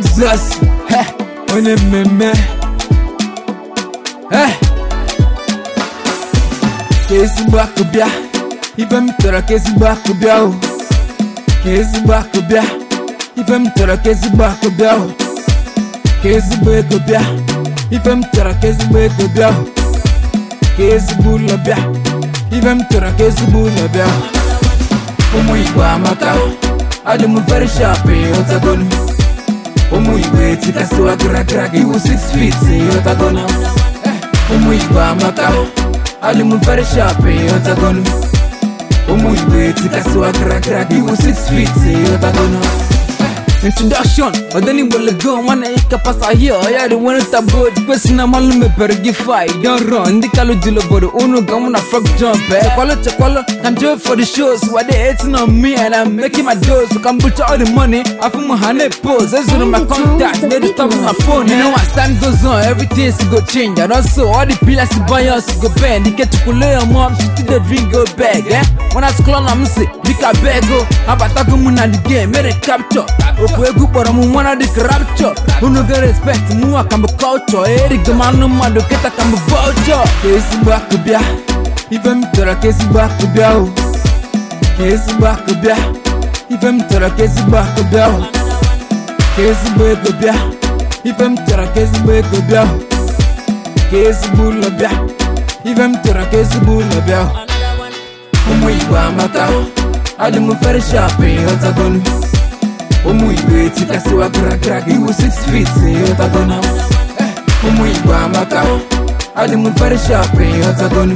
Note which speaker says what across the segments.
Speaker 1: Texas he onye mmemme he ka ezigbo akụ bịa ife m chọrọ ka ezigbo akụ bịa o ka ezigbo akụ bịa ife m chọrọ ka ezigbo akụ bịa o ka ezigbo ego bịa ife m chọrọ ka ezigbo ego bịa o ka ezigbo ụlọ bịa ife m chọrọ ka ezigbo ụlọ bịa o ụmụ igbo amaka adị m very sharp ịghọtagonu ụmụ igbo etikasịwa gara gị iwu 6 feet ịghọtagonu ụmụ igbo amaka adị m very sharp ịghọtagonu ụmụ igbo etikasịwa gara gị iwu 6 feet ịghọtagonu Introduction, ọdịni gbelego nwanne ya kapasa ahịa ọya dị nwere tabo kwesị na mmalụ mepere gị fa don run ndị kalụ dị obodo unu ga mụ na frog jump eh. chekwalo chekwalo can do it for the shows why they hating on me and I'm making my dose ka m bụcha all the money afụ m ha na-pose ezuru my contact they dey stop my phone you know as time goes on everything go change and also all the pillars by us go bend ike chukwule your mom she still dey drink go beg eh. when I scroll na m si dịka bego abatago m na the game mere capture okwu egwu kpọrọ m nwana dịka rapture unu ga respect mụwa ka mbụ culture erigo m anụ mmadụ kịta ka mbụ vulture ka ezigbo akụ bịa ife m chọrọ ka ezigbo akụ bịa o ka ezigbo akụ bịa ife m chọrọ ka ezigbo akụ bịa o ka ezigbo ego bịa ife m chọrọ ka ezigbo ego bịa o ka ezigbo ụlọ bịa ife m chọrọ ka ezigbo ụlọ bịa o ụmụ igbo amaka adị m very sharp ịghọtagonu ụmụ igbo etikasịwa gara gị iwu 6 feet ịghọtagonu ụmụ igbo amaka adị m very sharp ịghọtagonu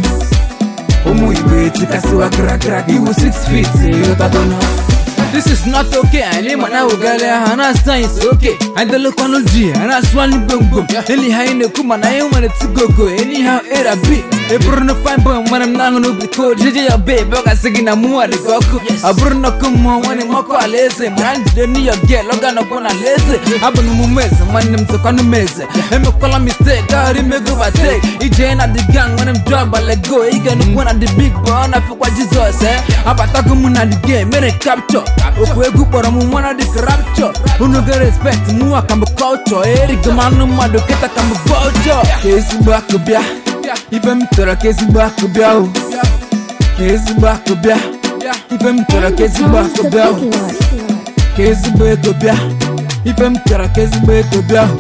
Speaker 1: ụmụ igbo etikasịwa gara gị iwu 6 feet ịghọtagonu This is not okay, any man I will get a hana science okay. I don't look on the G and I swan boom boom. Anyhow, in the kuma, I want it to go go. Anyhow, it a beat. A Bruno fine boy when I'm not gonna be cold. JJ, a babe, I got singing a mua de goku. A Bruno come on when I'm moko a lazy. Man, the New York girl, Logan up on a lazy. I've been mumez, man, them to con meze. I'm a call mistake, God, him go by take. He join at the gang when I'm drunk, but let go. He gonna one at the big boy, I feel what Jesus, eh? I'm about to go on the game, made it capture. okwu egwu kpọrọ m nwana dịka rapture unu ga respect mụwa ka mbụ culture erigo m anụ mmadụ kịta ka mbụ vulture ka ezigbo akụ bịa ife m chọrọ ka ezigbo akụ bịa o ka ezigbo akụ bịa ife m chọrọ ka ezigbo akụ bịa o ka ezigbo ego bịa ife m chọrọ ka ezigbo ego bịa o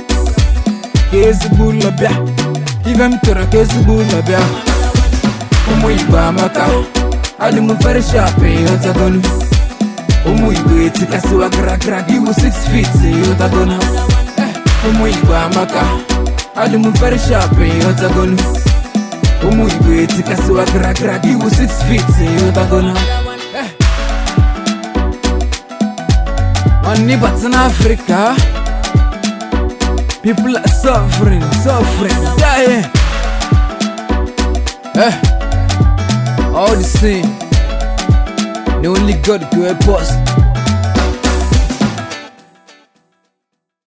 Speaker 1: ka ezigbo ụlọ bịa ife m chọrọ ka ezigbo ụlọ bịa o ụmụ igbo amaka adị m very sharp ịghọtagonu ụmụ igbo etikasịwa gara gị iwu 6 feet ịghọtagonu ụmụ igbo amaka adị m very sharp ịghọtagonu ụmụ igbo etikasịwa gara gị iwu 6 feet ịghọtagonu nwanne bata n'afrịka people are suffering suffering dying eh, all the same The only God can help us.